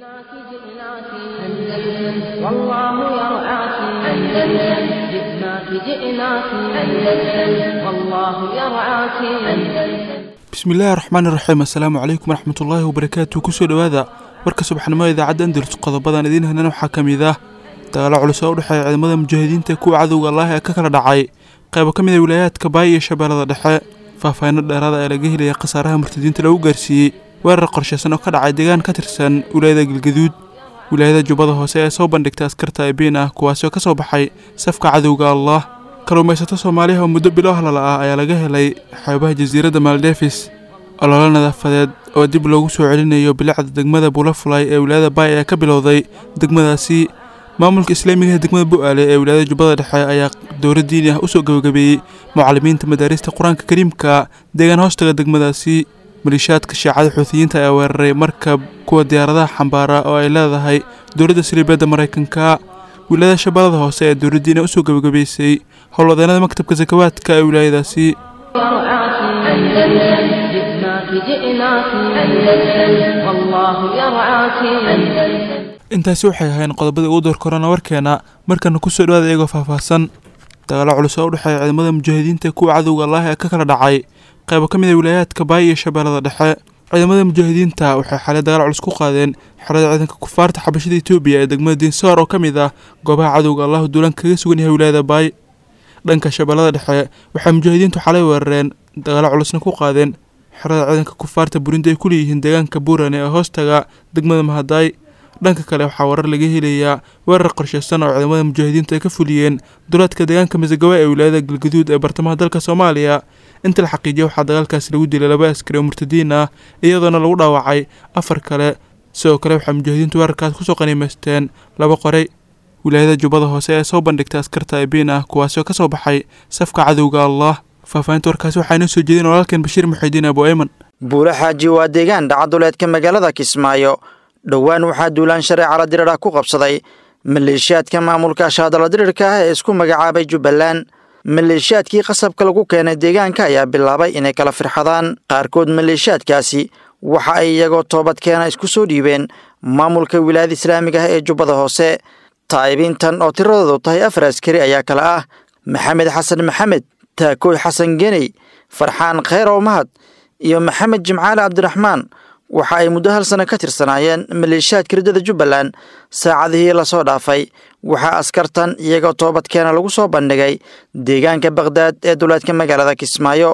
جئناك جئناك أندلس والله يرعاك أندلس جئناك جئناك أندلس والله يرعاك أندلس bismillaahi raxmaani raxiim assalaamu calaykum waraxmatullaahi wabarakaatu kusoo dhowaada warka subaxnimada idaacadda andalus qodobadan idiin hanan waxaa ka mid ah dagaalo culus oo u dhexeeya ciidamada mujaahidiinta ee kuwa cadowga allaah ee ka kala dhacay qaybo ka mid a wilaayaadka baay iyo shabeellada dhexe faahfaahinno dheeraada ee laga helaya khasaaraha murtadiinta lagu gaarsiiyey weerar qorshaysan oo ka dhacay deegaan ka tirsan wilaayada galgaduud wilaayada jubbada hoose ee soo bandhigta askarta ebiin ah kuwaasoo ka soo baxay safka cadowga allah kalluumaysato soomaaliya oo muddo bilo halala ah ayaa laga helay xeebaha jasiiradda maldefis ololo nadaafadeed oo dib loogu soo celinayo bilicda degmada bulafulay ee wilaayada baay ayaa ka bilowday degmadaasi maamulka islaamiga ee degmada bu-aale ee wilaayada jubbada dhexe ayaa dowla diini ah usoo gabagabeeyey mucalimiinta madaarista qur-aanka kariimka deegaan hoostaga degmadaasi maliishaadka shiicada xuutiyiinta ayaa weeraray markab kuwa diyaaradaha xambaara oo ay leedahay dowladda saliibeedda maraykanka wilaayada shabeellada hoose ee dowladdiina usoo gabagabaysay howlwadeenada maktabka sakawaadka ee wilaayadaasi يرعاك أندلس جئناك جئناك أندلس والله يرعاك أندلس intaasi waxay ahayn qodobada ugu door korana warkeena markana kusoo dhawaada iyagoo faahfaahsan dagaalo culus oo u dhexeeya ciidamada mujaahidiinta kuwa cadowga allaah ee ka kala dhacay qaybo ka mid a wilaayaadka baay iyo shabeellada dhexe ciidamada mujaahidiinta waxay xalay dagaal culus ku qaadeen xerada ciidanka kufaarta xabashada etoobiya ee degmada diinsoor oo ka mid ah goobaha cadowga allahu duulaan kaga sugan yahay wilaayada baay dhanka shabeellada dhexe waxay mujaahidiintu xalay weerareen dagaalo culusna ku qaadeen xerada ciidanka kufaarta burundi ay ku leeyihiin deegaanka buurane ee hoostaga degmada mahadaay dhanka kale waxaa warar laga helayaa weerar qorshaysan oo ciidamada mujaahidiintu ay ka fuliyeen duleedka deegaanka masagawa ee wilaayada galgaduud ee bartamaha dalka soomaaliya inta la xaqiijiya waxaa dagaalkaasi lagu dilay laba askari oo murtadiin ah iyadoona lagu dhaawacay afar kale sidoo kale waxaa mujaahidiintu weerarkaas kusoo qaniimaysteen laba qoray wilaayada jubbada hoose ee soo bandhigtay askarta ebiin ah kuwaasoo ka soo baxay safka cadowga allah faahfaahinta warkaasi waxaa inoo soo jeedin walaalkeen bashiir muxidiin abu ayman buule xaaji waa deegaan dhacaduleedka magaalada kismaayo dhowaan waxaa duulaan shareecala dirirah ku qabsaday maleeshiyaadka maamulka shaadala dirirka ah ee isku magacaabay jubbaland maleeshiyaadkii qasabka lagu keenay deegaanka ayaa bilaabay inay kala firxadaan qaarkood maleeshiyaadkaasi waxa ay iyagoo toobadkeena isku soo dhiibeen maamulka wilaayada islaamiga ah ee jubbada hoose taa'ibiintan oo tiradoodu tahay afar askari ayaa kale ah maxamed xasan maxamed taakooy xasan geney farxaan kheyrow mahad iyo maxamed jimcaale cabdiraxmaan waxa ay muddo hal sano ka tirsanaayeen maleeshiyaadka riddada jubbaland saacadihii lasoo dhaafay waxaa askartan iyagoo toobadkeena lagu soo bandhigay deegaanka bakhdad ee duleedka magaalada kismaayo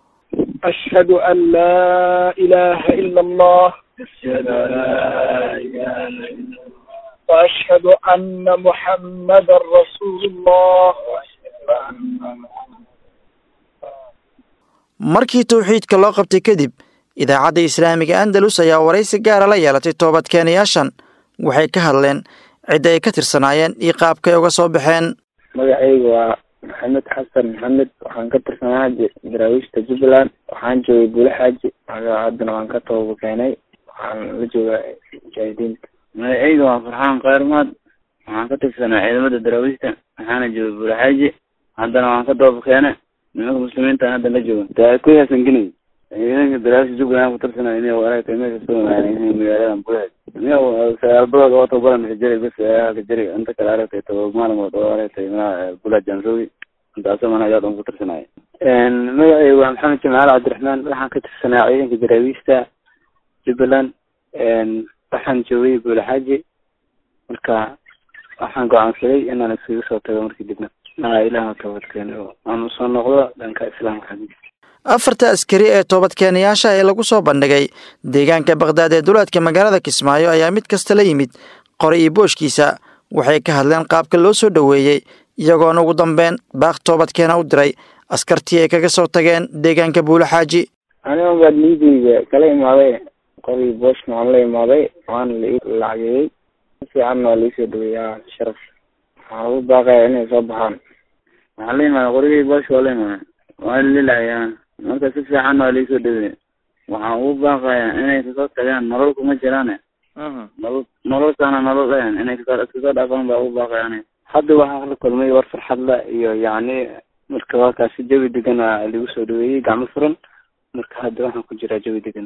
أشهد أن لا إله إلا الله وأشهد أن محمدا رسول الله markii towxiidka loo qabtay kadib idaacadda islaamiga andalus ayaa waraysi gaara la yeelatay toobadkeenayaashan waxay ka hadleen cidda ay ka tirsanaayeen iyo qaabkay uga soo baxeen magacaygu waa maxamed xasan maxamed waxaan ka tirsanaa daraawiishta jubbaland waxaan joogay bule xaaji haddana waan ka tooba keenay waxaan la joogaa mujaahidiinta magacayga waa farxaan kheyrmaad waxaan ka tirsanaa ciidamada daraawiishta waxaana joogay bule xaaji haddana waan ka tooba keenay nimanka muslimiinta hadda la jooga daakoy hasan geney ciidanka daraawiishta jubbaland ku tirsanaa inay waraagtay meesha soo imaanay magaaladan bule sagaalbadood oo tababaran jari bas ka jari inta kale aragtay toba maalmood oo aragtay manaha bula janroogi intaasoo mana ayaa dhan ku tirsanaya magacayga waa maxamed jamaal cabdiraxmaan waxaan ka tirsanaa ciidanka daraawiishta jubbaland waxaan joogay buulaxaaji marka waxaan go-aansaday inaan iskaga soo tago markii dibna maa ilaah toobadkeeno aan usoo noqdo dhanka islaamka xaggiisa afarta askari ee toobadkeenayaasha ee lagu soo bandhigay deegaanka bakhdad ee duleedka magaalada kismaayo ayaa mid kasta la yimid qoray iyo booshkiisa waxay ka hadleen qaabka loo soo dhoweeyey iyagoona ugu dambeyn baaq toobadkeena u diray askartii ay kaga soo tageen deegaanka buule xaaji aniga baad niideyda kala imaaday qorii booshka waan la imaaday waana la lacageeyey si fiicanna waa laisoo dhaweeyaa sharaf waxaa ugu baaqaya inay soo baxaan waxaa la imaaday qorigii booshka waa la imaaday waa lalilacayaa marka si fiicanna waa laisoo dhaweey waxaan ugu baaqayaa inay kasoo tagaan nolol kuma jiraane nolol nololkaana nolol ahan inay kasoo iskasoo dhaafaan baa ugu baaqayaan hadda waxaa la kulmay war farxadla iyo yacni marka warkaasi jawi degan aa lagu soo dhaweeyey gacmo furan marka hadda waxaan ku jiraa jawi degan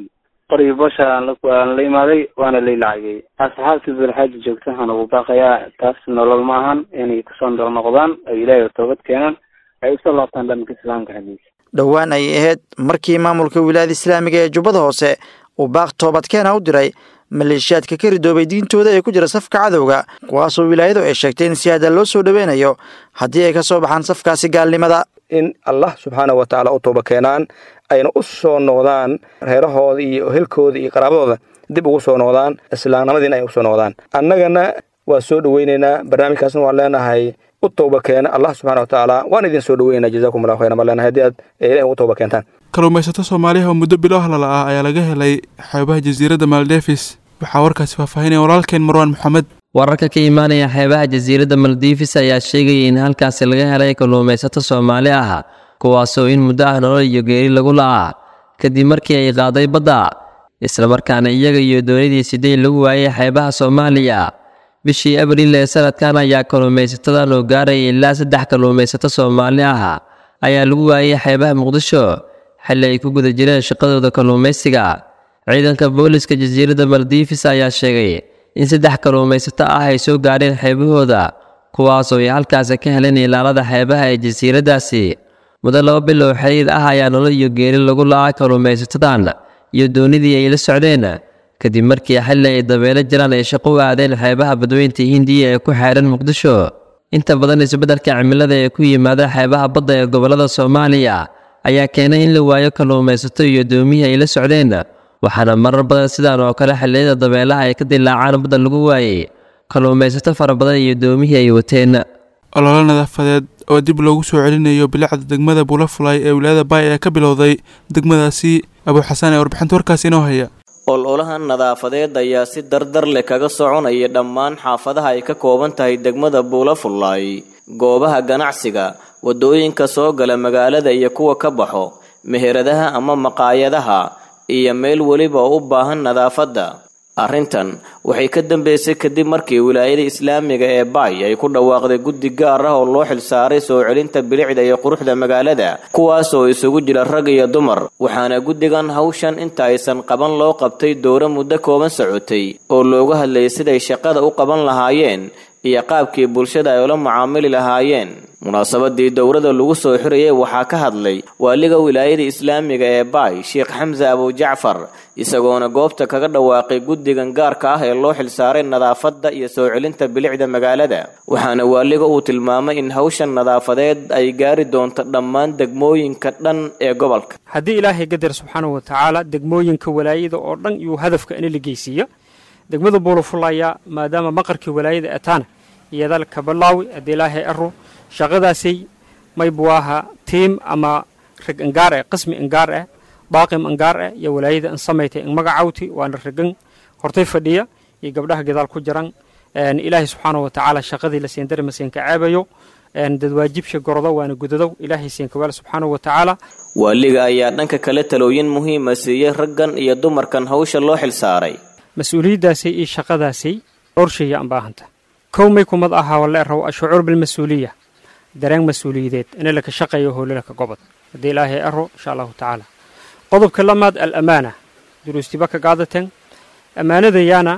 qori bosha aan la imaaday waana lay lacagay asxaabtii bulxaaji joogta waxaan ugu baaqayaa taas nolol ma ahan inay kusoo nolol noqdaan ay ilaahay toobad keenaan ay usoo laabtaan dhanka islaamka xaggiisa dhowaan ayay ahayd markii maamulka wilaayada islaamiga ee jubbada hoose uu baaq toobadkeena u diray maleeshiyaadka ka ridoobay diintooda ee ku jira safka cadowga kuwaasoo wilaayadu ay sheegtay in si hadda loo soo dhoweynayo haddii ay ka soo baxaan safkaasi gaalnimada in allah subxaana wa tacaala u tooba keenaan ayna u soo noqdaan reerahooda iyo helkooda iyo qaraabadooda dib ugu soo noqdaan islaamnimadiina ay usoo noqdaan annagana waa soo dhoweyneynaa barnaamijkaasna waan leenahay u tooba keena allah subxana wa tacaala waan idin soo dhoweynaa jazakum allahu khayran baan leenahay haddii aad ilahi ugu tooba keentaan kalluumaysato soomaaliyaha oo muddo bilo halala ah ayaa laga helay xeebaha jasiiradda maldefis waxaa warkaasi faahfaahinaya walaalkeen marwaan maxamed wararka ka imaanaya xeebaha jasiiradda maldiifis ayaa sheegaya in halkaasi laga helay kalluumaysato soomaali ah kuwaasoo in muddo ah nolol iyo geeri lagu la'aa kadib markii ay qaaday badda islamarkaana iyaga iyo doonidii sidey lagu waayay xeebaha soomaaliya bishii abriil ee sanadkan ayaa kalluumaysatada loo gaaraya ilaa saddex kalluumaysato soomaali ah ayaa lagu waayay xeebaha muqdisho xilli ay ku guda jireen shaqadooda kalluumaysiga ciidanka booliska jasiiradda maldiifis ayaa sheegay in saddex kalluumaysato ah ay soo gaadheen xeebahooda kuwaasoo ay halkaasi ka heleen ilaalada xeebaha ee jasiiraddaasi muddo laba bilow xiriir ah ayaa nolol iyo geeri lagu la'aa kalluumaysatadan iyo doonidii ay la socdeen kadib markii xilli ay dabeelo jiraan ay shaqo u aadeen xeebaha badweynta hindiya ee ku xeedhan muqdisho inta badan isbeddelka cimilada ee ku yimaada xeebaha badda ee gobollada soomaaliya ayaa keenay in la waayo kalluumaysato iyo doomihii ay la socdeen waxaana marar badan sidaan oo kale xilliyada dabeelaha ay ka dilaacaan badda lagu waayey kalluumaysato fara badan iyo doomihii ay wateen ololo nadaafadeed oo dib loogu soo celinayo bilicda degmada bulafulay ee wilaayada baay ayaa ka bilowday degmadaasi abuuxasaan ee warbixinta warkaasi inoo haya ololahan nadaafadeed ayaa si dardar leh kaga soconaya dhammaan xaafadaha ay ka kooban tahay degmada buulafullaay goobaha ganacsiga waddooyinka soo gala magaalada iyo kuwa ka baxo meheradaha ama maqaayadaha iyo meel weliba oo u baahan nadaafadda arrintan waxay ka dambeysay kadib markii wilaayada islaamiga ee baay ay ku dhawaaqday guddi gaar ah oo loo xilsaaray soo celinta bilicda iyo quruxda magaalada kuwaas oo isugu jira rag iyo dumar waxaana guddigan hawshan inta aysan qaban loo qabtay dowro muddo kooban socotay oo looga hadlayay siday shaqada u qaban lahaayeen iyo qaabkii bulshada ay ula mucaamili lahaayeen munaasabadii dowrada lagu soo xirayay waxaa ka hadlay waaliga wilaayada islaamiga ee baay sheekh xamse abujacfar isagoona goobta kaga dhawaaqay guddigan gaarka ah ee loo xilsaaray nadaafadda iyo soo celinta bilicda magaalada waxaana waaliga uu tilmaamay in hawshan nadaafadeed ay gaari doonto dhammaan degmooyinka dhan ee gobolka haddii ilaahay gadar subxaanahu wa tacaala degmooyinka walaayada oo dhan iyuu hadafka ini la geysiiya degmada buulafulaya maadaama maqarkii walaayada ataana iyadal kabalaawi haddii ilaahay aro shaqadaasay maybuwaaha tiim ama rag angaar ah qismi angaar ah baaqim angaar ah iyo walaayada an samaytay an magacawti waana ragan hortay fadhiya iyo gabdhaha gadaal ku jiran ilaahay subxaanahu wa tacaala shaqadii la seendari maseenka caabayo dadwaajibsha gorodo waana gudadow ilaahay seenkawaal subxaanahu wa tacaala waaliga ayaa dhanka kale talooyin muhiima siiyey raggan iyo dumarkan hawsha loo xilsaaray mas-uuliyaddaasay iyo shaqadaasay dhowrsheeya aan baahanta kow may kumad ahaa wala raw ashucuur bilmas-uuliya dareen mas-uuliyadeed in laka shaqeeyo howlalaka gobod haddii ilaahay aro insha allahu tacaala qodobka lamaad alamaana duruustiba ka qaadateen ammaanadayaana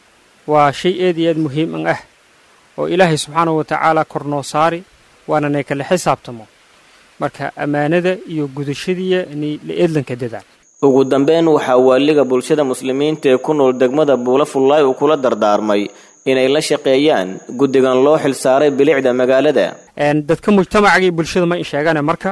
waa shay eed iyo eed muhiim an ah oo ilaahay subxaanahu wa tacaala kor noo saari waana nay kala xisaabtamo marka ammaanada iyo gudashadiiya inay la eedlanka dadaan ugu dambeyn waxaa waaliga bulshada muslimiinta ee ku nool degmada buulafullaay uu kula dardaarmay inay la shaqeeyaan guddigan loo xilsaaray bilicda magaalada dadka mujtamacagii bulshada ma in sheegane marka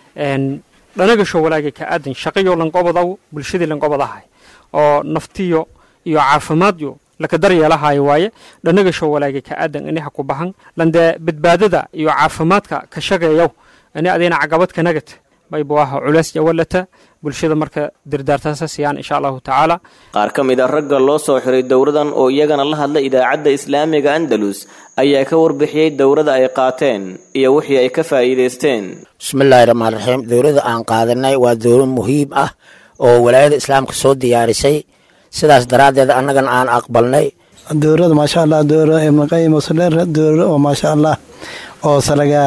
dhanagasho walaagay ka aadan shaqayo lanqobodaw bulshadii lanqobadahay oo naftiyo iyo caafimaadyo laka daryeelahayo waaye dhanagasho walaagay ka aadan ini ha ku bahan landee badbaadada iyo caafimaadka ka shaqeeyow ini adina caqabad ka nagata maybuaha culays jawalata bulshada marka dardaartaasa siiyaan insha allahu tacaala qaar ka mid a ragga loo soo xiray dowradan oo iyagana la hadla idaacadda islaamiga andalus ayaa ka warbixiyey dowrada ay qaateen iyo wixii ay ka faa'iidaysteen bismillaahi raxmaan raxiim dowladda aan qaadanay waa dowlad muhiim ah oo walaayada islaamka soo diyaarisay sidaas daraaddeed annagana aan aqbalnay dowlada maasha allah dowla ibnaqayim wasaleer dowla oo maasha allah oo salaga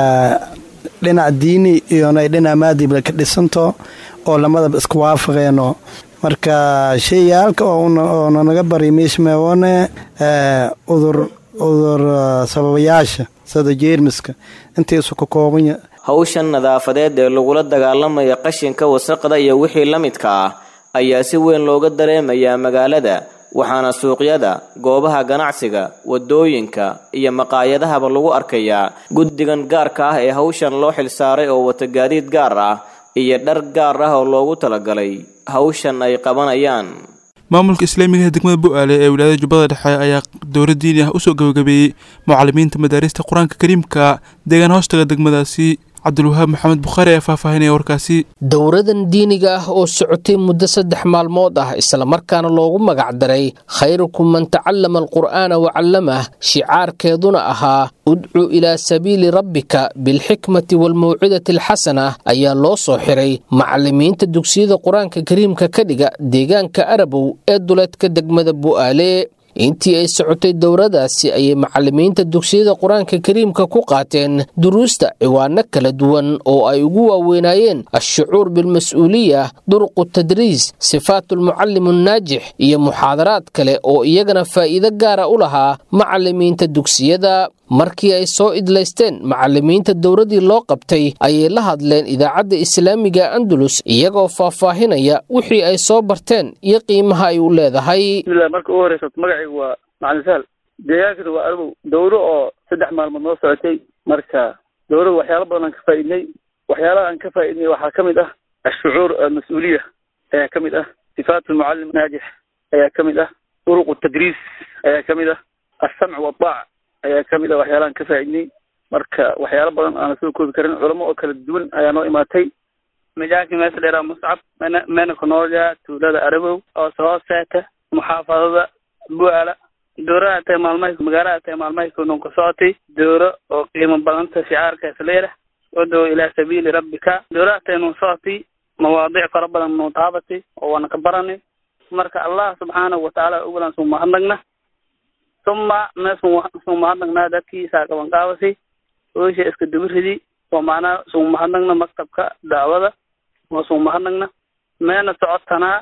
dhinac diini iyona dhinac maadiba ka dhisanto oo lamadaba isku waafaqeeno marka shayaalka oona naga bari miishmeewone udur udur sababayaasha sida jeermiska intiisu ka koobanya hawshan nadaafadeed ee lagula dagaalamaya qashinka wasaqda iyo wixii la midka ah ayaa si weyn looga dareemayaa magaalada waxaana suuqyada goobaha ganacsiga wadooyinka iyo maqaayadahaba lagu arkayaa guddigan gaarka ah ee hawshan loo xilsaaray oo wata gaadiid gaar ah iyo dhar gaar ah oo loogu talagalay hawshan ay qabanayaan maamulka islaamiga ee degmada bu-aale ee wilaayada jubbada dhexe ayaa dowla diini ah usoo gabagabeeyey mucalimiinta madaarista qur-aanka kariimka deegaan hoostaga degmadaasi cabdulwahaab maxamed bukhaari ee faahfaahinaya warkaasi dowradan diiniga ah oo socotay muddo saddex maalmood ah islamarkaana loogu magacdaray khayrukum man tacallama alqur'aana wacallamah shicaarkeeduna ahaa udcu ilaa sabiili rabbika bilxikmati waalmawcidati alxasana ayaa loo soo xiray macalimiinta dugsiyada qur-aanka kariimka ka dhiga deegaanka arabow ee duleedka degmada bu'aale intii ay socotay dowradaasi ayay macalimiinta dugsiyada qur-aanka kariimka ku qaateen duruusta ciwaano kala duwan oo ay ugu waaweynaayeen ashucuur bilmas-uuliya duruqu tadriis sifaatulmucallim annaajix iyo muxaadaraad kale oo iyagana faa'iido gaara u lahaa macalimiinta dugsiyada markii ay soo idlaysteen macalimiinta dowradii loo qabtay ayay la hadleen idaacadda islaamiga andalus iyagoo faahfaahinaya wixii ay soo barteen iyo qiimaha ay u leedahay bismillah marka ugu horeysa magacaygu waa macalin sahal deegaankana waa arbow dowro oo saddex maalmood noo socotay marka dowrada waxyaalo badan aan ka faa'iidnay waxyaalaha aan ka faa'iidnay waxaa ka mid ah ashucuur almas-uuliya ayaa ka mid ah sifaat almucallim naajix ayaa ka mid ah duruq tadriis ayaa ka mid ah alsamc waadaac ayaa ka mid ah waxyaalahan ka faa'iidnay marka waxyaalo badan aana soo koobi karin culamo oo kala duwan ayaa noo imaatay majaalka meesha dheeraa muscab mena mena konoolja tuulada arabow oo hooseeta muxaafadada bu'aala dowrada tahay maalmaha magaalada tahay maalmahay kunoon ka socotay dowro oo qiimo badanta shicaarkaas leedah wadow ilaa sabiili rabbika dowrada tahay noo socotay mawaadiic fara badan noo taabatay oo waana ka baranay marka allah subxaanahu watacaala ugulan suu mahadnagna uma me suu mahadnagnaa dadkii saaqaban qaabasay oysha iska dubiridi oo macnaha suu mahadnagna maktabka dacwada oo suu mahadnagna meena socotanaa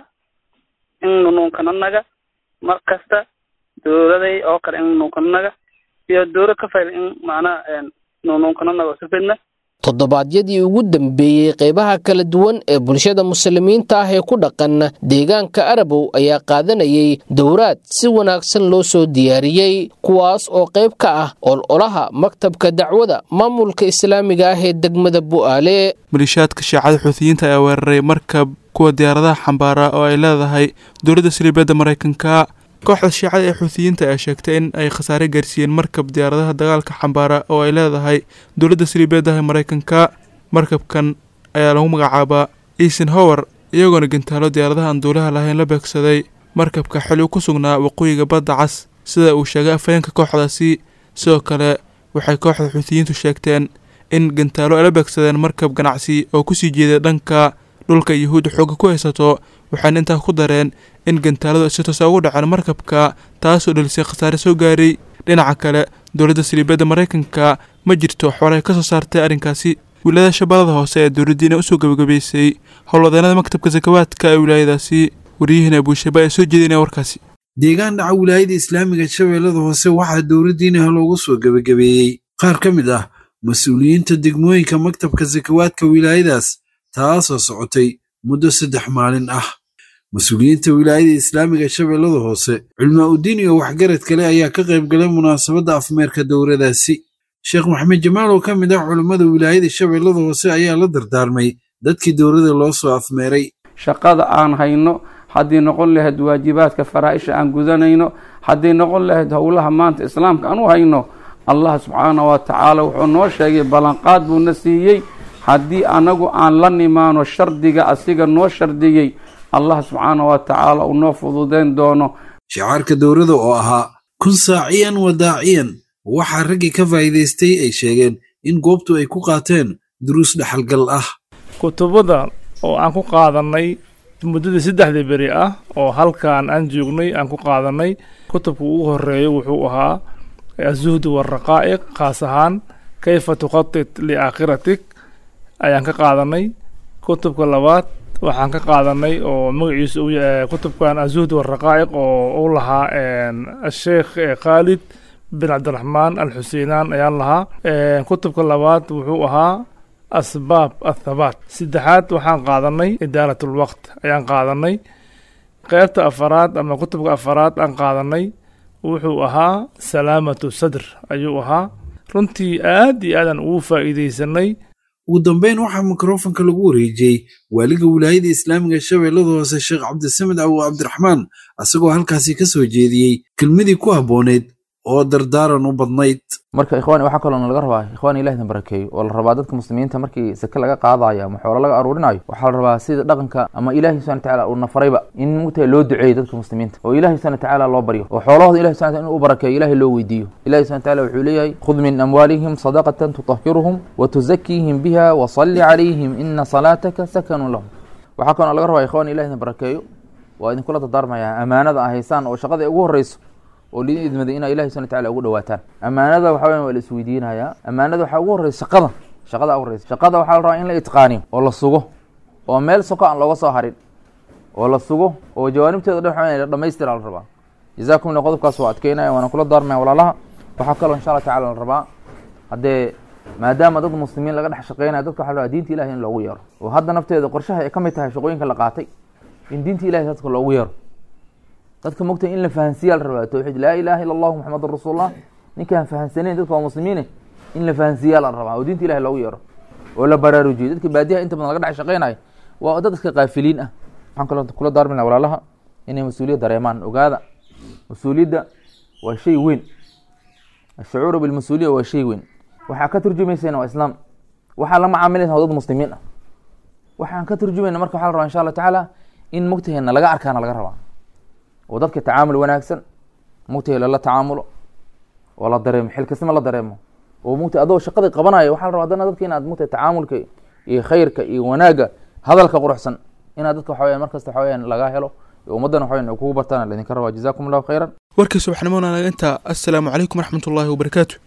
in nunuunkananaga mar kasta dowladay oo kale in nunuunkananaga iyo dowla ka fayl in macnaha nunuunkananaga oo sifidna toddobaadyadii ugu dambeeyey qeybaha kala duwan ee bulshada muslimiinta ah ee ku dhaqan deegaanka arabow ayaa qaadanayay dowraad si wanaagsan loo soo diyaariyey kuwaas oo qayb ka ah ololaha maktabka dacwada maamulka islaamiga ah ee degmada bu'aale malishaadka shaacada xuutiyiinta ayaa weeraray markab kuwa diyaaradaha xambaara oo ay leedahay dowladda saliibeedda maraykanka kooxda shiicada ee xuutiyiinta ayaa sheegtay in ay khasaare gaarsiiyeen markab diyaaradaha dagaalka xambaara oo ay leedahay dowladda saliibeedaha maraykanka markabkan ayaa lagu magacaabaa eason hower iyagoona gantaalo diyaaradaha aan duulaha lahayn la beegsaday markabka xili u ku sugnaa waqooyiga badda cas sida uu sheegay afhayeenka kooxdaasi sidoo kale waxay kooxda xuutiyiintu sheegteen in gantaalo ay la beegsadeen markab ganacsi oo kusii jeeday dhanka dhulka yuhuudda xoogga ku haysato waxaana intaa ku dareen in gantaaladu si toosa ugu dhaceen markabka taasoo dhelisay khasaare soo gaaray dhinaca kale dowladda saliibadda maraykanka ma jirto xoolay ka soo saartay arrinkaasi wilaayada shabeellada hoose ee dowladdiina usoo gabagabaysay howlwadeenada maktabka sakawaadka ee wilaayadaasi wariyahina buushaba ee soo jeedinaya warkaasi deegaan dhaca wilaayada islaamiga shabeellada hoose waxaa dowladdiinaha loogu soo gebagabeeyey qaar ka mid ah mas-uuliyiinta degmooyinka maktabka sakawaadka wilaayadaas taasoo socotay muddo saddex maalin ah mas-uuliyiinta wilaayada islaamiga shabeellada hoose culmaa udiin iyo waxgarad kale ayaa ka qayb galay munaasabadda afmeerka dowladaasi sheekh maxamed jamaal oo ka mid ah culummada wilaayada shabeellada hoose ayaa la dardaarmay dadkii dowladda loo soo afmeeray shaqada aan hayno haddii noqon lahayd waajibaadka faraa'isha aan gudanayno haddii noqon lahayd howlaha maanta islaamka aan u hayno allah subxaana wa tacaala wuxuu noo sheegay ballanqaad buuna siiyey haddii anagu aan la nimaano shardiga asiga noo shardiyey allah subxaana wa tacaala uu noo fududeyn doono shicaarka dowladda oo ahaa kun saaciyan wa daaciyan waxaa raggii ka faa'iidaystay ay sheegeen in goobtu ay ku qaateen duruus dhexalgal ah kutubada oo aan ku qaadanay muddadii saddexdii beri ah oo halkan aan joognay aan ku qaadanay kutubka ugu horeeya wuxuu ahaa azuhdu waraqaa'iq khaas ahaan kayfa tukhatit liaakhiratik ayaan ka qaadanay kutubka labaad waxaan ka qaadanay oo magaciisa uu yahay kutubkan azuhd waraqaa'iq oo uu lahaa asheekh khaalid bin cabdiraxmaan alxuseinaan ayaan lahaa kutubka labaad wuxuu ahaa asbaab athabaat saddexaad waxaan qaadanay idaarat lwaqt ayaan qaadanay qeybta afaraad ama kutubka afaraad aan qaadanay wuxuu ahaa salaamatu sadr ayuu ahaa runtii aad iyo aadaan ugu faa'iidaysanay ugu dambeyn waxaa mikrofonka lagu wareejiyey waaliga wilaayada islaamiga shabeellada hoose sheekh cabdisamed abu cabdiraxmaan asagoo halkaasi ka soo jeediyey kelmadii ku habbooneyd oo dardaaran u badnayd marka ikhwaani waxaa kaloona laga rabaa ikhwaani ilahi idin barakeeyo oo la rabaa dadka muslimiinta markii sake laga qaadayo ama xoolo laga aruurinayo waxaa la rabaa sida dhaqanka ama ilahi subxana watacaala uu nafarayba in mugtahay loo duceeyo dadka muslimiinta oo ilahi subxana watacaala loo baryo oo xoolahooda ilahi subxana inuu u barakeeyo ilahi loo weydiiyo ilahi subxana watacaala wuxuu leeyahay khud min amwaalihim sadaqatan tutahiruhum wa tuzakiihim biha wa salli calayhim ina salaataka sakanun lahum waxaa kaloona laga rabaa ikhwaani ilahi idin barakeeyo waa idinkula dardaarmaya amaanada a haysaan oo shaqada ugu horreyso oo lidin idmaday inaa ilahi subana wataala ugu dhawaataan amaanada waxa weyan waa la isweydiinayaa amaanada waxaa ugu horreysa shaqada shaqada ugu horreysa shaqada waxaa la rabaa in la itqaaniyo oo la sugo oo meel soko aan looga soo harin oo la sugo oo jawaanibteeda dhan waxa la dhamaystira la rabaa jazaakum illa qodobkaas waa adkeynaya waana kula daarmaya walaalaha waxaa kaloo insha allah tacala la rabaa haddee maadaama dad muslimiin laga dhex shaqeynaya dadka waxa la rabaa diinta ilahi in loogu yeero oo hadda nafteeda qorshaha ay ka mid tahay shaqooyinka la qaatay in diinta ilahi dadka loogu yeero dadka mogta in la fahansiiya la rabaa towxiid laa ilaha illa allahu maxamedun rasuulullah ninkaan fahansaneyn dadka waa muslimiine in la fahansiiya la rabaa oo diinta ilahi loogu yeero oo la baraarujiyo dadka baadiyaha inta badan laga dhex shaqeynayo waa dad iska kaafiliin ah waxaan kaloo kula daarmina walaalaha inay mas-uuliyad dareemaan ogaada mas-uuliyadda waa shay weyn ashucuuru bilmas-uuliya waa shay weyn waxaa ka turjumaysayna waa islaam waxaa la macaamilaysa waa dad muslimiin ah waxaan ka turjumayna marka waxa la rabaa insha allah tacaala in mugtaheena laga arkaana laga rabaa oo dadka tacaamul wanaagsan mugtahe lala tacaamulo oo la dareemo xilkasnimo la dareemo oo mugta adoo shaqadii qabanayo waxaa la rabaa haddana dadka inaad mugtahe tacaamulka iyo khayrka iyo wanaagga hadalka quruxsan inaad dadka waxa weyan markasta waxa weyan laga helo ummaddana waxa weyan kugu bartaan laydinka rabaa jazakum allahu khayran warkii subaxnimona naga intaa assalaamu calaykum waraxmatullaahi wabarakaatu